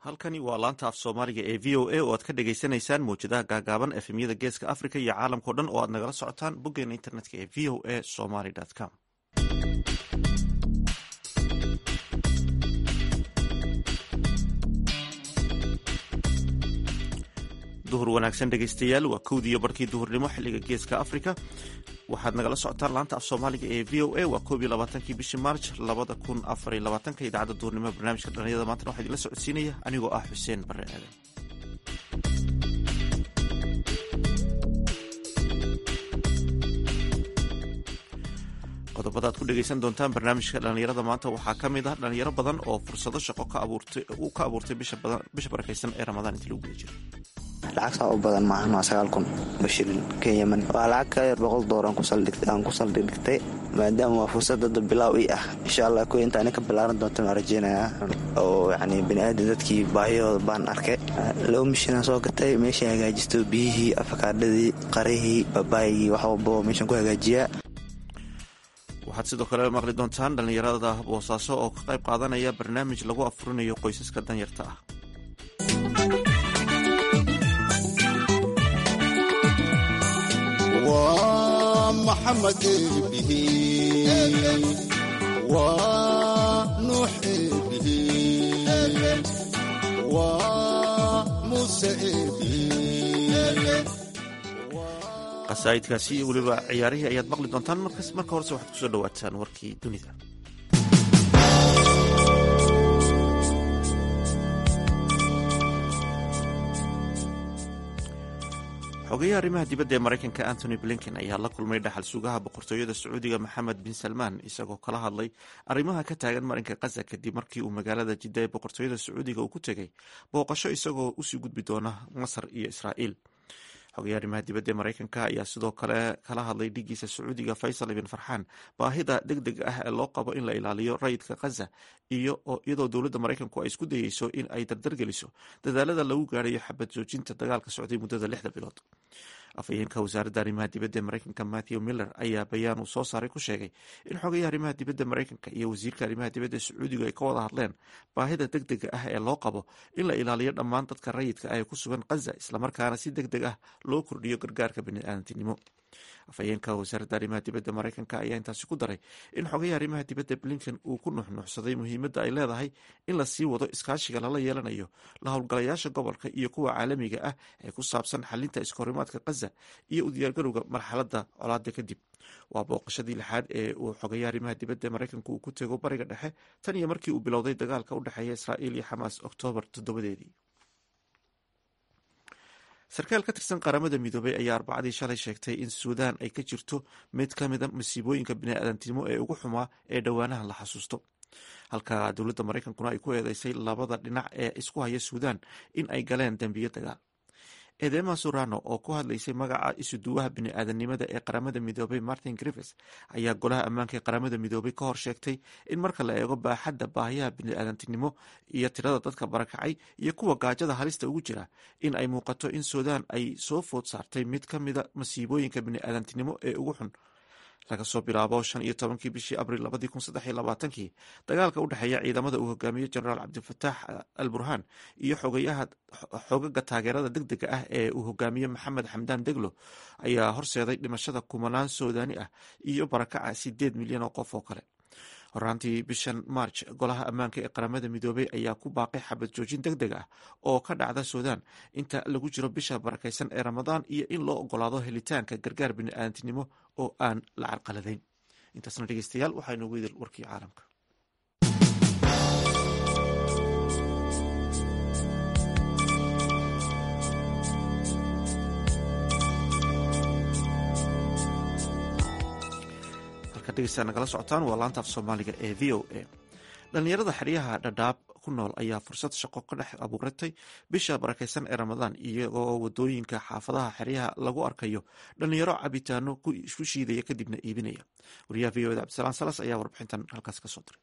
halkani waa laanta af soomaaliga ee v o a oo aad ka dhagaysanaysaan mawjadaha gaagaaban efemyada geeska africa iyo caalamkao dhan oo aad nagala socotaan boggeena internetka ee v o a somaly com duhur wanaagsan dhegaystayaal waa kowdii iyo barkii duhurnimo xiliga geeska africa waxaad nagala socotaan laanta af soomaaliga ee v o a waa koob iyo labaatankii bishii march labada kun afar iyo labaatanka idaacadda duhurnimo barnaamijka dhalinyada maantana waxaa idinla socodsiinaya anigoo ah xuseen bare aadan qodobada ad ku dhegaysan doontaan barnaamijka dhalinyarada maanta waxaa ka mid ah dhalinyaro badan oo fursado shaqo ka abuurtay bisha barakaysan ee ramadaan intii lagu guda jiro lacag saa u badan maahan waa sagaal kun oo shilin kenyaman waa lacag ka yar boqol doolar aan ku saldhigtay maadaama waa fursad dada bilaaw ii ah insha allah kuwa intaani ka bilaaran doontan waa rajeynayaa oo yacni baniaadan dadkii baahiyahooda baan arkay laba mishinaan soo gatay meeshay hagaajisto biyihii afakaadhadii qarihii babaayigii wax walbao meeshaan ku hagaajiyaa waxaad sidoo kale maqli doontaan dhallinyarada boosaaso oo ka qayb qaadanaya barnaamij lagu afurinayo qoysaska danyarta ah waa maxamed eebihi waa nuux eebihi waa muuse eebihi qasaa'idkaasi iyo weliba ciyaarihii ayaad maqli doontaan marka horese waxaad kusoo dhawaataan warkii dunida xogeyaha arrimaha dibadda ee maraykanka antony blinken ayaa la kulmay dhaxal sugaha boqortooyada sacuudiga maxamed bin salmaan isagoo kala hadlay arrimaha ka taagan marinka khaza kadib markii uu magaalada jidda ee boqortooyada sacuudiga uu ku tegay booqasho isagoo usii gudbi doona masar iyo israa'iil xogeyaha arrimaha dibadda ee maraykanka ayaa sidoo kale kala hadlay dhigiisa sacuudiga faysal ibn farxaan baahida deg deg ah ee loo qabo in la ilaaliyo rayidka khaza iyadoo dowladda maraykanku ay isku dayeyso in ay dardargeliso dadaalada lagu gaarayo xabad joojinta dagaalka socday muddada lixda bilood afhayeenka wasaaradda arrimaha dibadda ee maraykanka matthew miller ayaa bayaan uu soo saaray ku sheegay in xogayaha arrimaha dibadda maraykanka iyo wasiirka arrimaha dibadda sacuudiga ay ka wada hadleen baahida deg dega ah ee loo qabo in la ilaaliyo dhammaan dadka rayidka ah ee ku sugan khaza islamarkaana si deg deg ah loo kordhiyo gargaarka biniaadantinimo afhayeenka wasaaradda arrimaha dibadda maraykanka ayaa intaasi ku daray in xogayaha arrimaha dibadda blinken uu ku nuxnuuxsaday muhiimadda ay leedahay in la sii wado iskaashiga lala yeelanayo la howlgalayaasha gobolka iyo kuwa caalamiga ah ee ku saabsan xalinta iskahorimaadka khaza iyo u diyaargarowga marxaladda colaada kadib waa booqashadii lixaad ee uu xogayaha arrimaha dibadda maraykanku uu ku tego bariga dhexe tan iyo markii uu bilowday dagaalka u dhexeeya israa'iil iyo xamaas oktoobar toddobadeedii sarkaal ka tirsan qaramada midoobay ayaa arbacadii shalay sheegtay in suudaan ay ka jirto mid ka mida masiibooyinka biniaadantinimo ee ugu xumaa ee dhowaanahan la xasuusto halka dowladda maraykankuna ay ku eedeysay labada dhinac ee isku haya suudaan in ay galeen dembiyo dagaal edema surano oo ku hadlaysay magaca isuduwaha biniaadanimada ee qaramada midoobay martin griffis ayaa golaha ammaanka ee qaramada midoobay ka hor sheegtay in marka la eego baaxadda baahiyaha biniaadantinimo iyo tirada dadka barakacay iyo kuwa gaajada halista ugu jira in ay muuqato in suudaan ay soo food saartay mid ka mida masiibooyinka biniaadantinimo ee ugu xun laga soo bilaabo shan iyo tobankii bishii abril labadii kun saddex iyo labaatankii dagaalka u dhexeeya ciidamada uu hogaamiyo generaal cabdilfataax al burhaan iyo xogayaha xogaga taageerada deg dega ah ee uu hogaamiyo maxamed xamdaan deglo ayaa horseeday dhimashada kumanaan suudaani ah iyo barakaca sideed milyan oo qof oo kale horaantii bishan march golaha ammaanka ee qaramada midoobey ayaa ku baaqay xabad joojin deg deg ah oo ka dhacda suudaan inta lagu jiro bisha barakaysan ee ramadaan iyo in loo ogolaado helitaanka gargaar biniaadantinimo oo aan la carqaladayn intaasna dhegeystayaal waxaa inoogu idil warkii caalamka nagala socotaan waa laanta af soomaaliga ee v o a dhallinyarada xeryaha dhadhaab ku nool ayaa fursad shaqo ka dhex abuuratay bisha barakaysan ee ramadaan iyagoo wadooyinka xaafadaha xeryaha lagu arkayo dhallinyaro cabitaano ku shiidaya kadibna iibinaya wariyaha v o da cabdisalaan salas ayaa warbixintan halkaas kasoo diray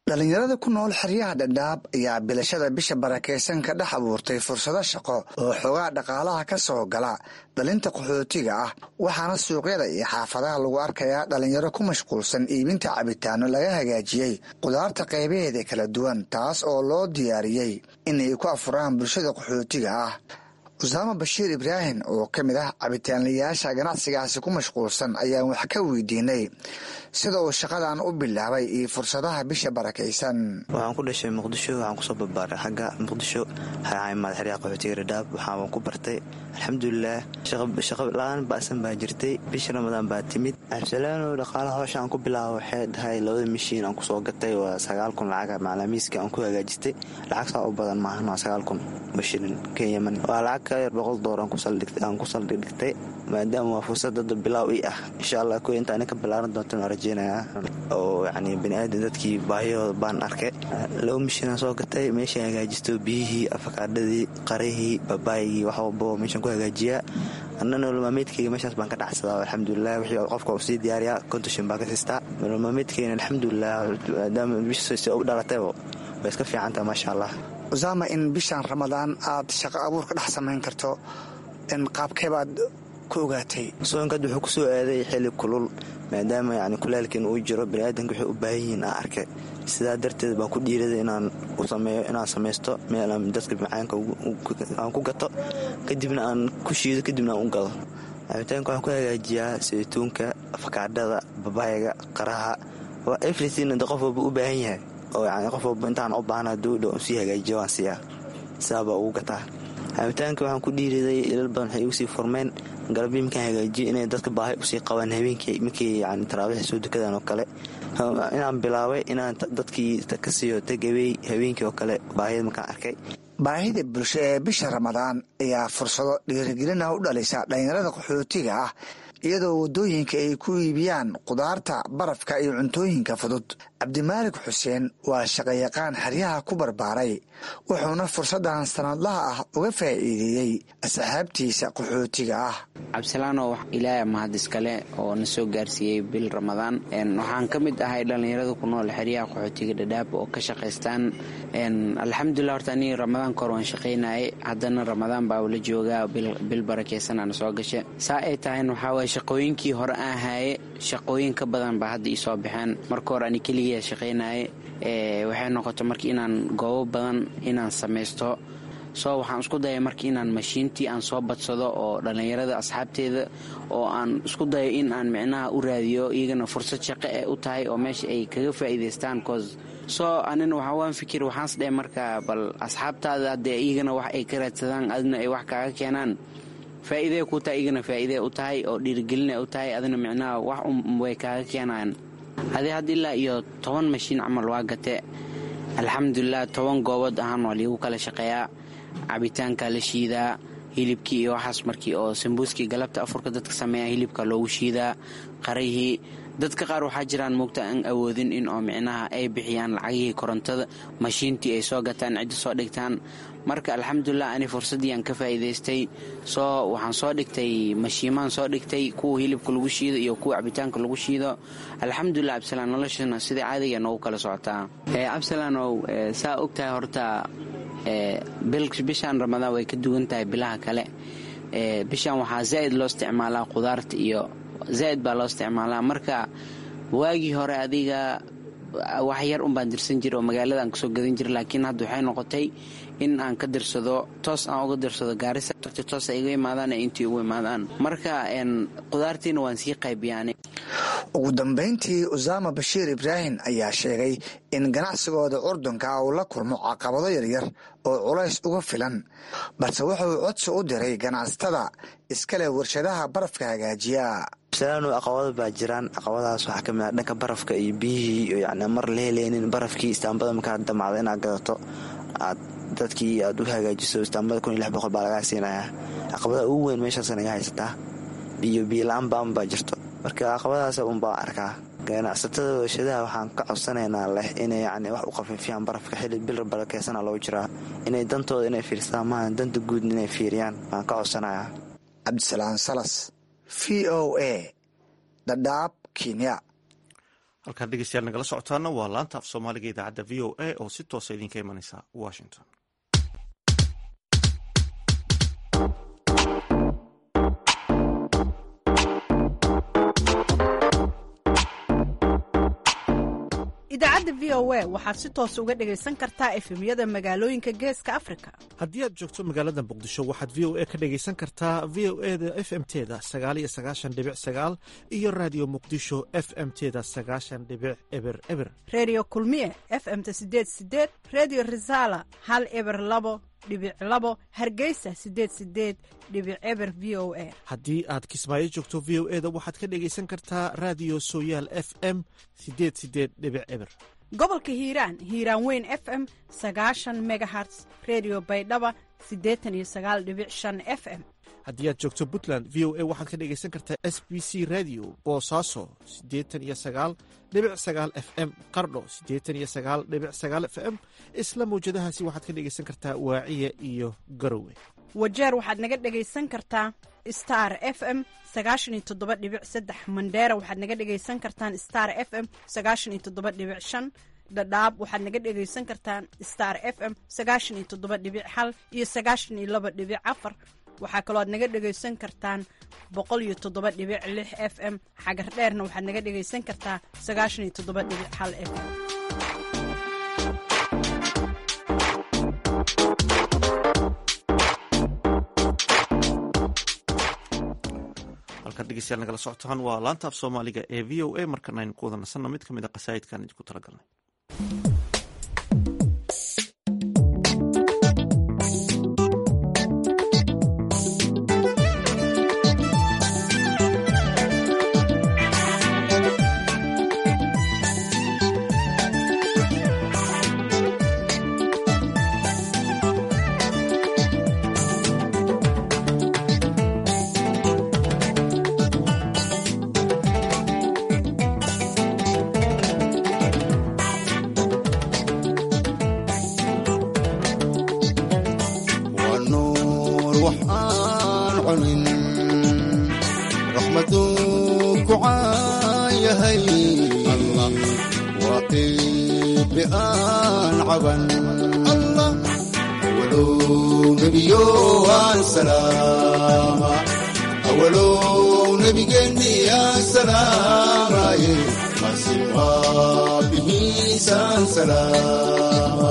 dhallinyarada ku nool xeryaha dhadhaab ayaa bilashada bisha barakaysan ka dhex abuurtay fursado shaqo oo xoogaa dhaqaalaha ka soo gala dhalinta qaxootiga ah waxaana suuqyada iyo xaafadaha lagu arkayaa dhallinyaro ku mashquulsan iibinta cabitaano laga hagaajiyey qudaarta qaybaheeda kala duwan taas oo loo diyaariyey inay ku afuraan bulshada qaxootiga ah usaama bashiir ibraahim oo ka mid ah cabitaanlayaasha ganacsigaasi ku mashquulsan ayaan wax ka weydiinay sida uu shaqadan u bilaabay iyo fursadaha bisha barakaysan waxaan ku dhashay muqdisho waxaan kusoo barbaaray xagga muqdisho xamaad xeryaha qaxootiga dhadhaab waxaan ku bartay alxamdulilaah shaqo la-aan ba'san baa jirtay bisha ramadaan baa timid absalaano dhaqaalaha howsha aan ku bilaaba waxay dhahay labada mishiin aan kusoo gatay waa sagaal kun lacaga macalamiiska aan ku hagaajistay lacag saa u badan maahan waa sagaal kun bashilin kenyaman waa lacag ka yar boqol door aan ku saldhigtay maadaama waa fursad dada bilaaw i ah insha allah ko inta ani ka bilaaran doontan waa rajeynayaa oo yani baniaadan dadkii baahiyahooda baan arkay laba mishiinaan soo gatay meesha hagaajisto biyihii afakaadhadii qarihii babaayigii wax walbo meeshaan ku hagaajiyaa anna nololmaameedkeyga meeshaas baan ka dhacsadaa alxamdulilah wixii qofka uu sii diyaariyaa kontashin baan ka siistaa nololmaameedkeyna alxamdulilah maadaama bishasi u dhalataybo way iska fiicantaha maasha allah usaama in bishaan ramadaan aad shaqo abuur ka dhex samayn karto qaabkeebaad ku ogaatay soonkaad wuxuu ku soo aaday xili kulul maadaama yani kulaalkiin uu jiro baniaadanka waxay u baahan yihiin aan arkay sidaa darteed baan ku dhiiraday inaan sameeyo inaan samaysto meel aan dadka macaanka aan ku gato kadibna aan ku shiido kadibna aan u gado cabitaanka waxaan ku hagaajiyaa saytuunka afakaadhada babaayga qaraha waa everything de qof walba u baahan yahay oo yani qof walba intaan u baahna dowdha un sii hagaajiya waan siiyaa sidaabaa ugu gataa cabitaanka waxaan ku dhiiriday ilal badan waxay igu sii furmeen galabyo markaan hagaajiyo inay dadka baahay usii qabaan habeenkii markii yani taraabiix soo dukadan oo kale inaan bilaabay inaan dadkii ka siiyo tagawey habeenkii oo kale baahiyada markaan arkay baahida bulsho ee bisha ramadaan ayaa fursado dhiirigelina u dhalisa dhallinyarada qaxootiga ah iyadoo waddooyinka ay ku iibiyaan qudaarta barafka iyo cuntooyinka fudud cabdimaalik xuseen waa shaqayaqaan xeryaha ku barbaaray wuxuuna fursaddan sanadlaha ah uga faa'iideeyey asxaabtiisa qaxootiga ah cabdisalaano ilaaha mahad iskale oo na soo gaarsiiyey bil ramadaan waxaan ka mid ahay dhallinyarada ku nool xeryaha qaxootiga dhadhaab oo ka shaqaystaan alxamdulilah horta anii ramadaan kahor waan shaqaynaye haddana ramadaan baa la joogaa bil barakeysan ana soo gashe saa ay tahayn waxaawaye shaqooyinkii hore aan haaye shaqooyin ka badan baa hadda ii soo baxeen marka hore ani keligiia shaqaynaye waxay noqoto marka inaan goobo badan inaan samaysto soo waxaan isku daya marka inaan mashiintii aan soo badsado oo dhallinyarada asxaabteeda oo aan isku dayo in aan micnaha u raadiyo iyagana fursad shaqo ee u tahay oo meesha ay kaga faa'iidaystaan cause soo anina waxaa waan fikir waxaans dheh marka bal asxaabtaada haddee iyagana wax ay ka raadsadaan adina ay wax kaaga keenaan faa'iidee ku tahay iyagana faa'iidee u tahay oo dhiirigelina u tahay adina micnaha wax way kaaga keenayaan hadii hadda ilaa iyo toban mashiin camal waa gate alxamdulilah toban goobood ahaan waa liigu kala shaqeeyaa cabitaanka la shiidaa hilibkii iyo waxaas markii oo sambuuskii galabta afurka dadka sameeya hilibka loogu shiidaa qarihii dadka qaar waxaa jiraan moogta aan awoodin in oo micnaha ay bixiyaan lacagihii korontada mashiintii ay soo gataan cidda soo dhigtaan marka alxamdulilah ani fursaddii aan ka faa'iidaystay soo waxaan soo dhigtay mashiimaan soo dhigtay kuwa hilibka lagu shiido iyo kuwa cabitaanka lagu shiido alxamdulilah cabdisalaan noloshana sidai caadiga noogu kala socotaa cabdisalaanow saa ogtahay horta bishaan ramadaan way ka duwan tahay bilaha kale bishaan waxaa zaa'id loo isticmaalaa qudaarta iyo zaa'id baa loo isticmaalaa marka waagii hore adiga wax yar unbaan dirsan jira oo magaalada aan kasoo gadan jira laakiin hadda waxay noqotay in aan ka dirsado toos aan uga dirsado gaarisa toos ay iga imaadaan ee intii ugu imaadaan marka qudaartiina waan sii qaybiyaan ugu dambayntii usaama bashiir ibraahim ayaa sheegay in ganacsigooda curdunka uu la kulmo caqabado yaryar oo culays uga filan balse wuxuu codsi u diray ganacsatada iskale warshadaha barafka hagaajiya absalaano caqabado baa jiraan caqabadahaas waxaa kamid ah dhanka barafka iyo biyihii yani mar la heleynin barafkii istaambada markaa damacda inaad gadato aad dadkii aad u hagaajiso istaambada kun iyo lix boqol baa lagaa siinayaa caqabadaha ugu weyn meeshaasa naga haysataa biyo biyola-aan baan baa jirto marka caqabadahaas unbaa arkaa ganacsatada warshadaha waxaan ka codsanaynaa leh inay yani wax u khafiifiyaan barafka xili bil barakeysana loo jiraa inay dantooda inay fiirsadaan maaha danta guud inay fiiriyaan waan ka codsanayaa cabdisalaam salas v o a dhadhaab kenya halkaan dhegeystayaal nagala socotaana waa laanta af soomaaliga idaacadda v o a oo si toosa idinka imanaysa washington idaacadda v o a waxaad si toos uga dhegaysan kartaa efemyada magaalooyinka geeska afrika haddii aad joogto magaalada muqdisho waxaad v o a ka dhegaysan kartaa v o e da f m teda sagaaliyo sagaashan dhibic sagaal iyo raadiyo muqdisho f m teda sagaashan dhibic eber eber redio kulmiye f m ta sideed sideed redio resala hal eber labo dhibic labo hargeysa sideed sideed dhibic eber v o a haddii aad kismaayo joogto v o e da waxaad ka dhegaysan kartaa raadiyo sooyaal f m sideed sideed dhibic eber gobolka hiiraan hiiraan weyn f m sagaashan megaherts redio baydhaba siddeetan iyo sagaal dhibic shan f m haddii aad joogto puntland v o a waxaad ka dhegaysan kartaa s b c radio boosaaso siddeetan iyo sagaal dhibic sagaal f m qardho siddeetan iyo sagaal dhibic sagaal f m isla mawjadahaasi waxaad ka dhegaysan kartaa waaciya iyo garowe wajeer waxaad naga dhegaysan kartaa star f m sagaashan iyo toddoba dhibic saddex mandheera waxaad naga dhegaysan kartaan star f m sagaashan iyo toddoba dhibic shan dhadhaab waxaad naga dhegaysan kartaan star f m sagaashan iyo toddoba dhibic hal iyo sagaashan iyo laba dhibic afar waxaa kaloo aad naga dhegaysan kartaan boqol iyo toddoba dhibic lix f m xagar dheerna waxaad naga dhegaysan kartaa sagaashan iyo toddoba dhibic hal f m halkan dhegeystayaal nagala socotaan waa laanta af soomaaliga ee v o a markana aynu ku wada nasanno mid ka mid a qasaa'idkan idinku talagalnay waa nuur wax aan cunin raxmaduu ku caayahay allah waa qiibi aan caban allah awalow nebiyo aan salaama awalow nebigeenni aan salaamaye masin waa bihiisaan salaama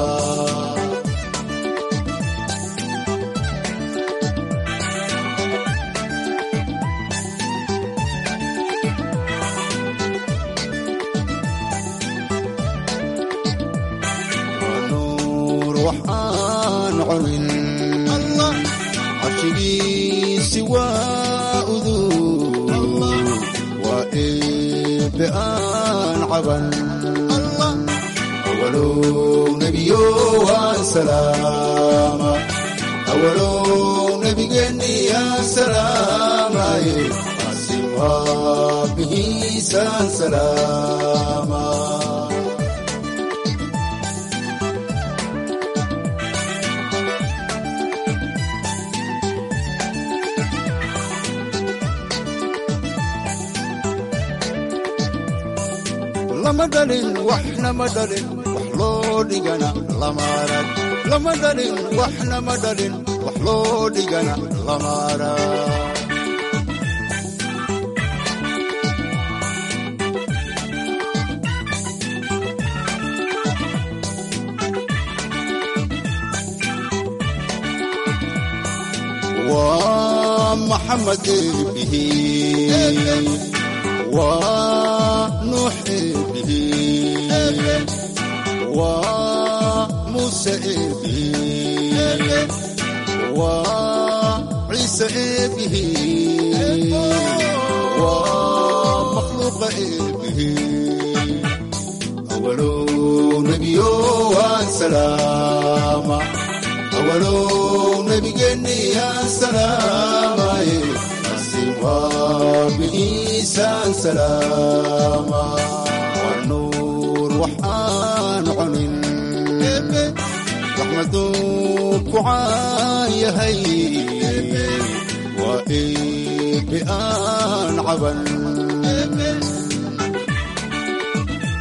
nuur wax aan cunin allah carshigiisi waa uduu waa eebe aan caban allah awalow nebiyo aan salaama awalow nebigeenni aan salaamaye asi waa bihiisaan salaama lama dhalin waxna ma dhalin wax loo dhigana lama arag lama dhalin waxna ma dhalin wax loo dhigana lama arag waa maxamed eebihi waa nuux eebihi waa muuse eebihi waa ciise eebihi waa makhluuqa eebihi awalow nebiyo waan salaama awalow nebigeenni aan salaamaye asi waa bihiisaan salaama waa nuur wax aan cunin raxmaduu ku caayahay waa eebe aan caban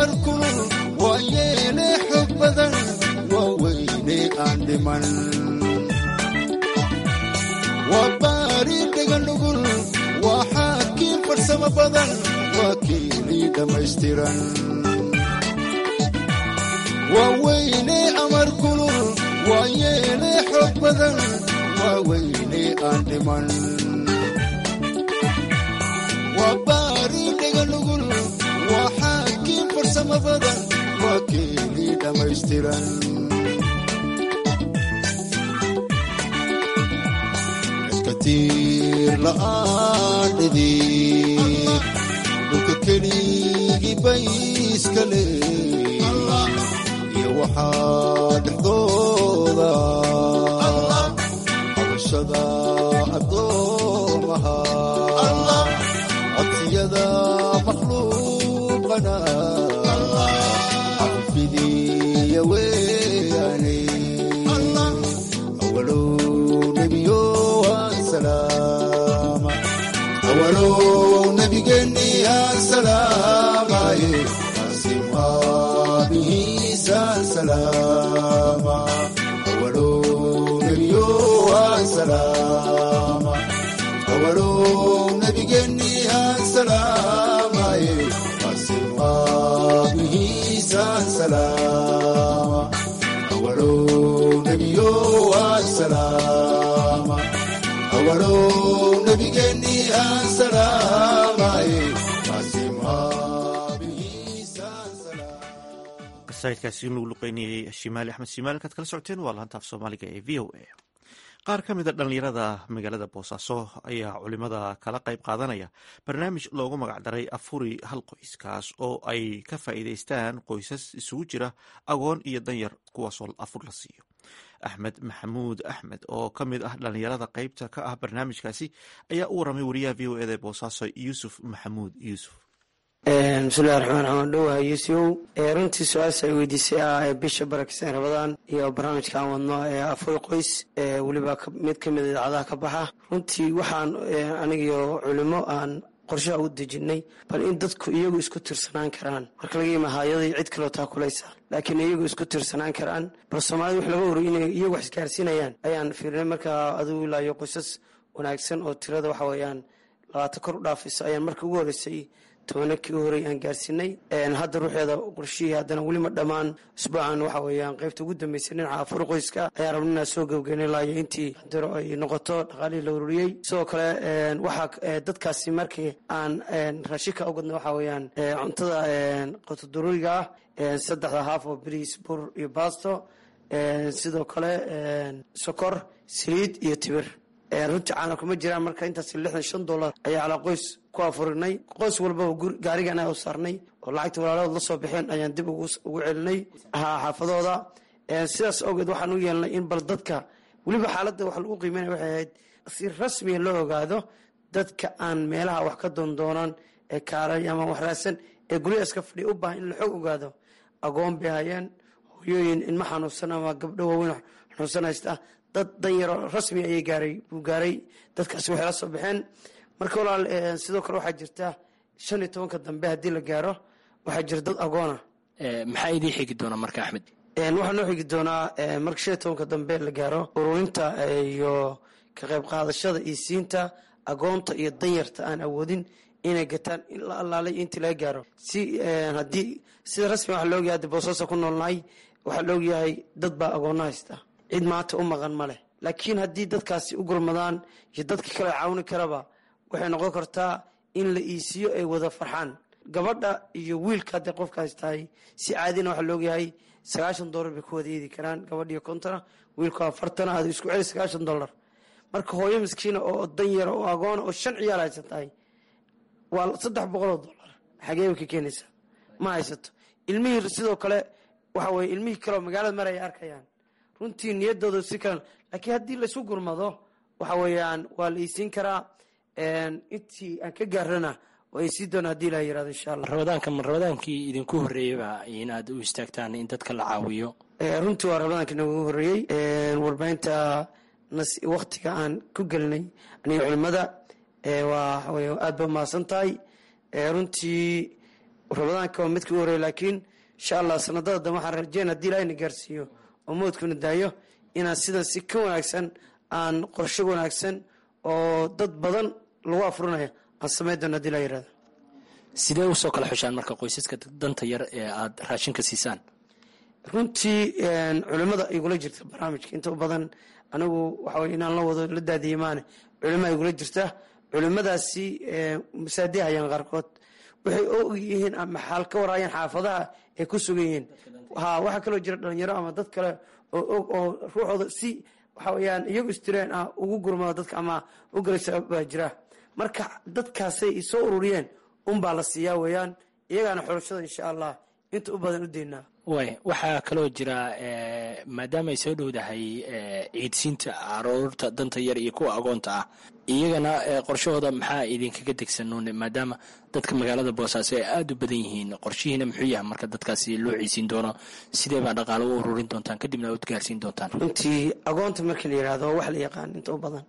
amar kulul waa yeele xog badan waa weyne aan dhiman waa baari dhegan dhugul waa xaakiin farsamo badan waa kiilii dhammaystiran waa weyne amar kulul waa yeele xog badan waa weyne aan dhiman waa baari dhegan dhugul waa xaakiin farsamo badan waa kiilii dhammaystiran katiir la'aan dhidib dhulka keligii bay iska leey iyo waxaa dhexdooda habashada addoomaha codsiyada makhluuqana cafidiya weyaane awalow nebiyo salaama awalow nebigeeni salaamaye asim aabihiisa salaama awalow nebiyo salaama awalow nebigeeni salaamaye asim aabihiisa salaama awalow nebiyo salaama awalow nebigeeni salaamaye asim aabihiisa salaama qasaidkaasi inuu luqeynayay shimaali axmed shimaali kaad kala socoteen waa laanta af soomaaliga ee v o a qaar ka mid a dhallinyarada magaalada boosaaso ayaa culimada kala qayb qaadanaya barnaamij loogu magacdaray afuri hal qoys kaas oo ay ka faa'iidaystaan qoysas isugu jira agoon iyo danyar kuwaasoo afur la siiyo axmed maxamuud axmed oo ka mid ah dhallinyarada qeybta ka ah barnaamijkaasi ayaa u waramay wariyaha v o eda boosaaso yuusuf maxamuud yuusuf bismillahi raxmaan raxmaan dhowaha yuusufow runtii su-aasha ay weydiisay ah ee bisha barakeysan rabadaan iyo barnaamijka aan wadno ee afur qoys ee weliba mid ka mid idaacadaha ka baxa runtii waxaan anigiyo culimo aan qorshaha u dejinay bal in dadku iyagu isku tirsanaan karaan marka laga yima hayadii cid kaloo taakulaysa laakiin iyagu isku tirsanaan karaan bal soomaalida wax laga horey inay iyagu wax isgaarsiinayaan ayaan fiirnay markaa adigu ilaayo qoysas wanaagsan oo tirada waxa weeyaan labaatan kor u dhaafaysa ayaan marka ugu horreysay tobanakii u horey aan gaarsiinay hadda ruuxeeda qorshihii haddana weli ma dhammaan usbuucan waxa weeyaan qaybta ugu dambeysay dhinaca afur qoyska ayaan rabna inaan soo gebgeynay laayo intii diro ay noqoto dhaqaalihii la ururiyey sidoo kale waxaa dadkaasi markii aan raashinka ugadna waxa weeyaan cuntada qotodaruuriga ah saddexda haaf oo bariis bur iyo baasto sidoo kale sokor saliid iyo tibir runtii caana kuma jiraan marka intaas lixdan shan dollar ayaa calaa qoys ku afurinay qoys walbaba gaarigan u saarnay oo lacagta walaalahood la soo baxeen ayaan dib ugu celinay xaafadooda sidaas awgeed waxaan u yeelnay in bal dadka weliba xaaladda wax lagu qiimeynaya waxay ahayd si rasmiya loo ogaado dadka aan meelaha wax ka doondoonan ee kaalay ama wax raadsan ee guryaha iska fadhiya u baahan in la xoog ogaado agoon bay hayeen hooyooyin ilma xanuunsan ama gabdho waaweyn xanuunsan haysta dad danyaro rasmi ayay gaaray buu gaaray dadkaasi waxay la soo baxeen marka walaal sidoo kale waxaa jirta shan iyo tobanka dambe haddii la gaaro waxaa jira dad agoona maxaa idii xigi doona marka axmed waxaa noo xigi doonaa marka shan iyo tobanka dambe la gaaro ururinta iyo ka qayb qaadashada iyo siinta agoonta iyo danyarta aan awoodin inay gataan in la allaalay intii laga gaaro si haddii sida rasmi waxa laogyahay hadda boosaaso ku noolnahay waxaa laogyahay dad baa agoonna haysta cid maanta u maqan ma leh laakiin haddii dadkaasi u gurmadaan iyo dadka kale caawini karaba waxay noqon kartaa in la iisiyo ay wada farxaan gabadha iyo wiilka hadday qofkaas tahay si caadina waxaa laogyahay sagaashan dollar bay ku wada eedi karaan gabadhiyo kontona wiilku afartana aad isku celi sagaashan dollar marka hooyo miskiina oo danyara oo agoona oo shan ciyaal haysan tahay waa saddex boqoloo dollar xageeba ka keenaysa ma haysato ilmihii sidoo kale waxa weye ilmihii kaleoo magaalada mar ay arkayaan runtii niyadooda si kale laakiin haddii laysu gurmado waxa weeyaan waa la iisiin karaa intii aan ka gaarana waa isii doona hadii la yirahdo insha allah rabadaanka ma rabadaankii idinku horreeyaba inaad u istaagtaan in dadka la caawiyo runtii waa rabadaanka nagu horreeyey warbaahinta waktiga aan ku gelinay aniga culimada waa aad ba mahadsan tahay runtii ramadaanka waa midkii u horreeya laakiin insha allah sanadada dambe waxaan rajeyn haddii ilaahayna gaarsiiyo oo moodkuna daayo inaan sidan si ka wanaagsan aan qorsho wanaagsan oo dad badan lagu afurinaya aan samayn doono hadii laa yirahdo sidee usoo kala xushaan marka qoysaska danta yar ee aada raashinka siisaan runtii culimada igula jirta barnaamijka inta badan anigu waxawey inaan la wado la daadiye maane culima igula jirta culimadaasi masaadiha hayaan qaarkood waxay og yihiin ama xaal ka waraayaan xaafadaha ay ku sugan yihiin ha waxaa kaloo jira dhalinyaro ama dad kale oo og oo ruuxooda si waxa weyaan iyagu istireen ah ugu gurmada dadka ama u galaysa baa jira marka dadkaasay soo ururiyeen unbaa la siiyaa weeyaan iyagaana xulashada insha allah inta u badan u deynaa way waxaa kaloo jira maadaama ay soo dhowdahay ciidsiinta caruurta danta yar iyo kuwa agoonta ah iyagana qorshahooda maxaa idinkaga degsanuun maadaama dadka magaalada boosaaso ay aada u badan yihiin qorshihiina muxuu yahay marka dadkaasi loo ciisiin doono sidee baa dhaqaalo u ururin doontaan kadibna aad gaarsiin doontaan runtii agoonta markii la yirahdo waa wax la yaqaan inta u badan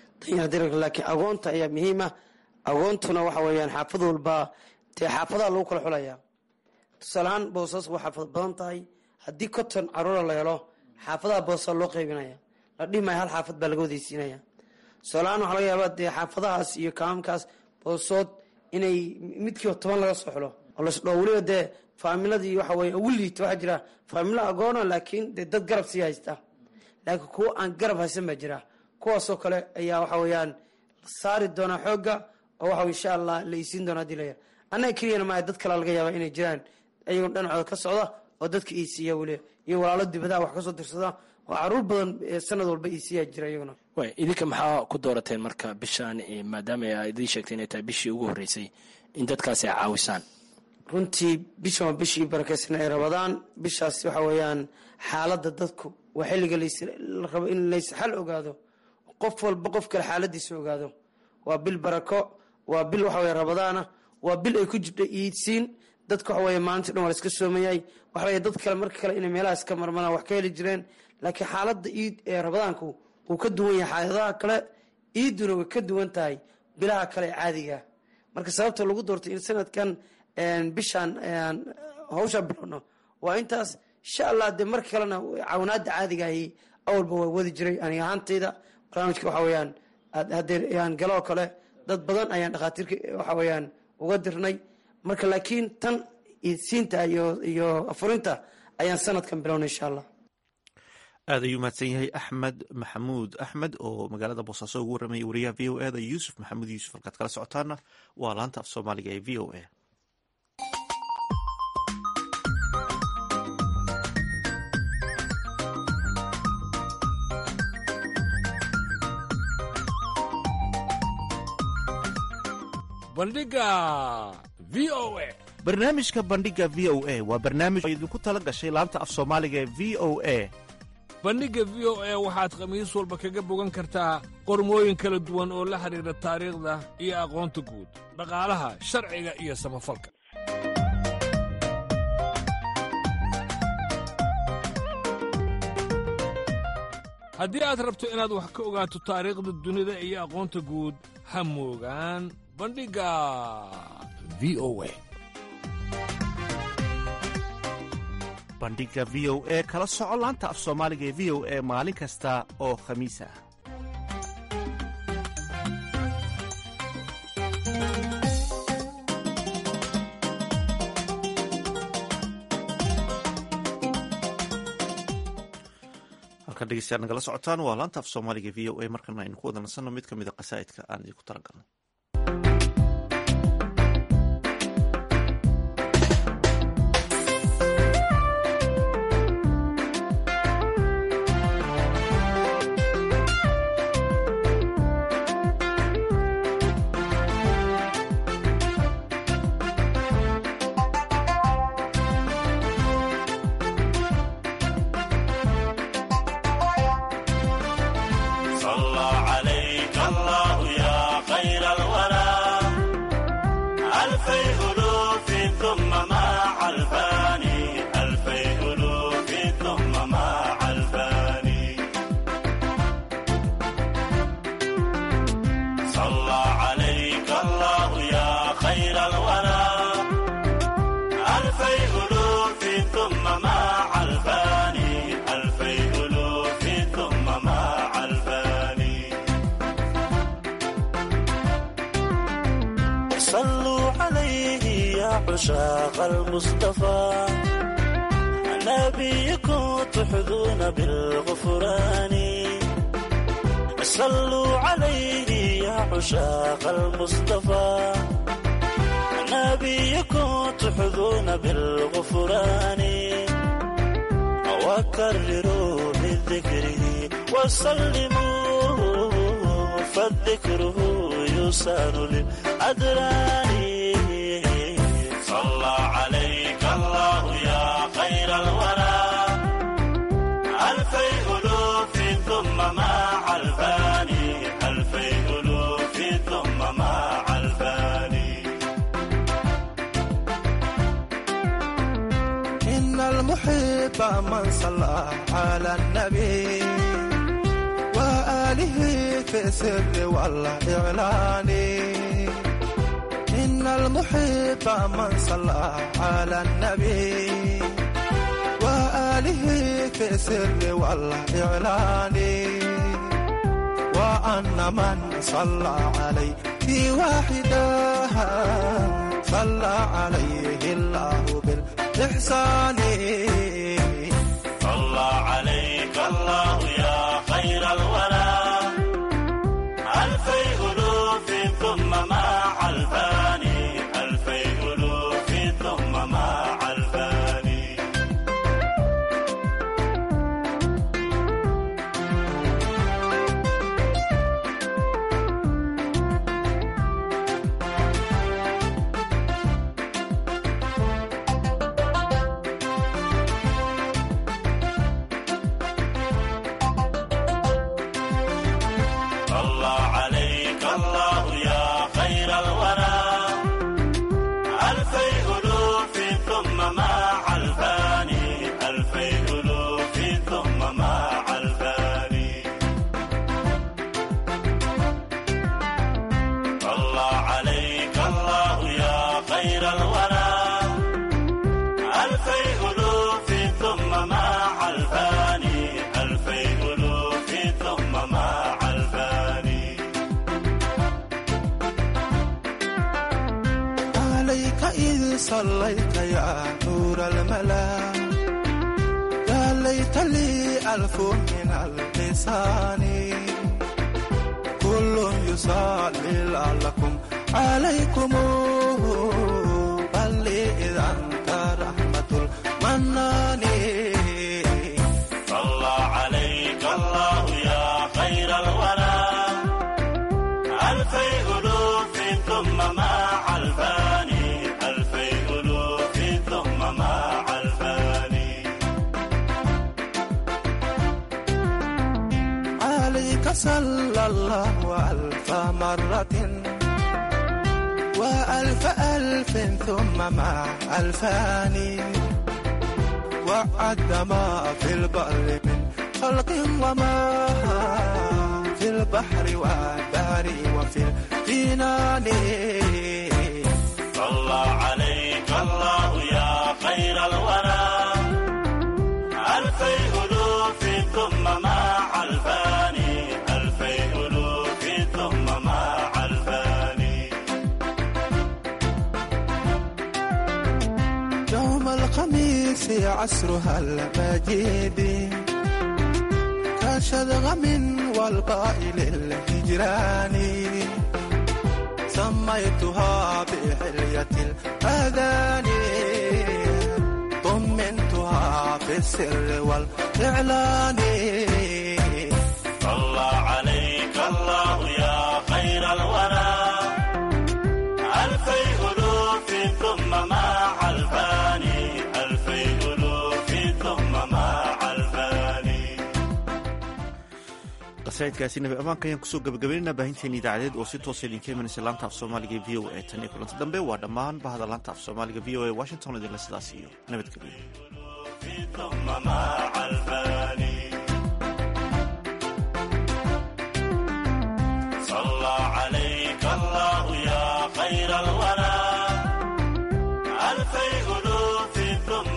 laakiin agoonta ayaa muhiima agoontuna waxa weeyaan xaafad walba dee xaafadaha lagu kala xulaya tusaaleahaan boosas waa xaafad badan tahay haddii konton caruura la helo xaafadaha boosa loo qaybinaya la dhimaya hal xaafad baa laga wadaysiinaya tusaaleahaan waxaa laga yaabaa dee xaafadahaas iyo kaamkaas boosood inay midkiiba toban laga soo xulo oo lasdhoo weliba dee faamiladii waxa weye ugu liita waxaa jira faamilo agoona laakiin dee dad garab sii haysta laakiin kuwa aan garab haysan baa jira kuwaasoo kale ayaa waxa weeyaan saari doonaa xoogga oo waxa insha allah la isiin doona hadii laya annaga keliyana maaha dad kale laga yaaba inay jiraan ayagoo dhinacooda ka socda oo dadka iisiiya weli iyo walaalo dibadaha wax kasoo dirsada oo caruur badan sanad walba iisiiya jira iyaguna way idinka maxaa ku doorateen marka bishaan maadaama a idiin sheegtay inay tahay bishii ugu horreysay in dadkaasi ay caawisaan runtii bishan waa bishii barakeysan ay rabadaan bishaas waxa weeyaan xaaladda dadku waa xilliga la rabo in lays xal ogaado qof walba qof kale xaaladiisa ogaado waa bil barako waa bil waxa weye rabadaana waa bil ay ku jirto iidsiin dadka waxa weye maalinta dhan waa laska soomayay waxa weye dad kale marka kale inay meelahaas ka marmaraan wax ka heli jireen laakiin xaaladda iid ee rabadaanku wuu ka duwan yahay xaaladaha kale iidduna way ka duwan tahay bilaha kale ee caadiga marka sababta lagu doortay in sanadkan bishaan hawsha bilowno waa intaas insha allah dee marka kalena cawinaada caadiga ahi awalba waa wadi jiray aniga ahaantayda barnaamijka waxa weyaan haddee galoo kale dad badan ayaan dhakhaatiirka waxa weyaan uga dirnay marka laakiin tan iidsiinta iyo afurinta ayaan sanadkan bilownay insha allah aad ayuu mahadsan yahay axmed maxamuud axmed oo magaalada boosaaso ugu warramayay wariyaha v o e da yuusuf maxamuud yuusuf halkaad kala socotaana waa laanta af soomaaliga ee v o a bandhiga v o a barnaamijka bandhiga v o a waa barnaamij oo idinku tala gashay laanta af soomaaliga ee v o a bandhigga v o a waxaad khamiis walba kaga bogan kartaa qormooyin kala duwan oo la xidhiidha taariikhda iyo aqoonta guud dhaqaalaha sharciga iyo samafalka haddii aad rabto inaad wax ka ogaato taariikhda dunida iyo aqoonta guud ha moogaan bandhigga v o a bandhiga v o e kala soco laanta af soomaaliga ee v o e maalin kasta oo khamiis ah halkan dhegeystayaad nagala socotaan waa laanta af soomaaliga v o e markana aynu ku wada nasanno mid ka mida qasaa'idka aan idinku talagalno صلى عليك الله يا خير عشاق المصطفى نبيكم تحظون بالغفران صلوا عليه يا عشاق المصطفى نبيكم تحظون بالغفران وكرروا بذكره وسلموا فالذكره يسار للأدران صلى عليك الله يا خير الورى ألفي ألوف ثم مع الفاني ألفي ألوف ثم مع الفاني إن المحب من صلى على النبي وآله في السر والإعلان إن المحب من صلى على النبي وآله في السر والإعلان وأن من صلى عليه في واحدة صلى عليه الله بالإحسان صلى عليك الله يا خير الورى ألفي ألوف ثم مع الفاني ألفي ألوف ثم مع الفاني صلى عليك الله يا خير الورى ألفي ألوف ثم مع الفاني ألفي ألوف ثم مع الفاني صلى عليك الله يا خير الورى ألفي ألوف ثم مع الفاني ألفي ألوف ثم مع الفاني عليك إذ صليت يا نور الملا يا ليت لي ألف من اللسان كل يصلي لعلكم عليكم بل لي إذا أنت رحمة المنان صلى عليك الله يا خير الورى ألفي ألوف ثم مع الفاني ألفي ألوف ثم مع الفاني عليك صلى الله ألف مرة وألف ألف ثم مع ألفان وعد ما في البر من خلق وما في البحر والبحر وفي الجنان صلى عليك الله يا خير الورى ألفي ألوف ثم مع الفاني ألفي ألوف ثم مع الفاني يوم الخميس عصرها المجيد كشذغم والقائل الهجران سميتها بحلية الأذان طمنتها في السر والإعلان صلى عليك الله يا خير الورى ألفي ألوف ثم مع الفاني ألفي ألوف ثم مع الفاني qasaidkaasi nabi ammaanka ayaan kusoo gabagabaynayna baahinteena idaacadeed oo si toosa idinka imanaysa laanta af soomaaliga e v o a tan iyo kulanti dambe waa dhammaan bahda laanta af soomaaliga v o a washington idinle sidaas iyo nabadgelyo ثم مع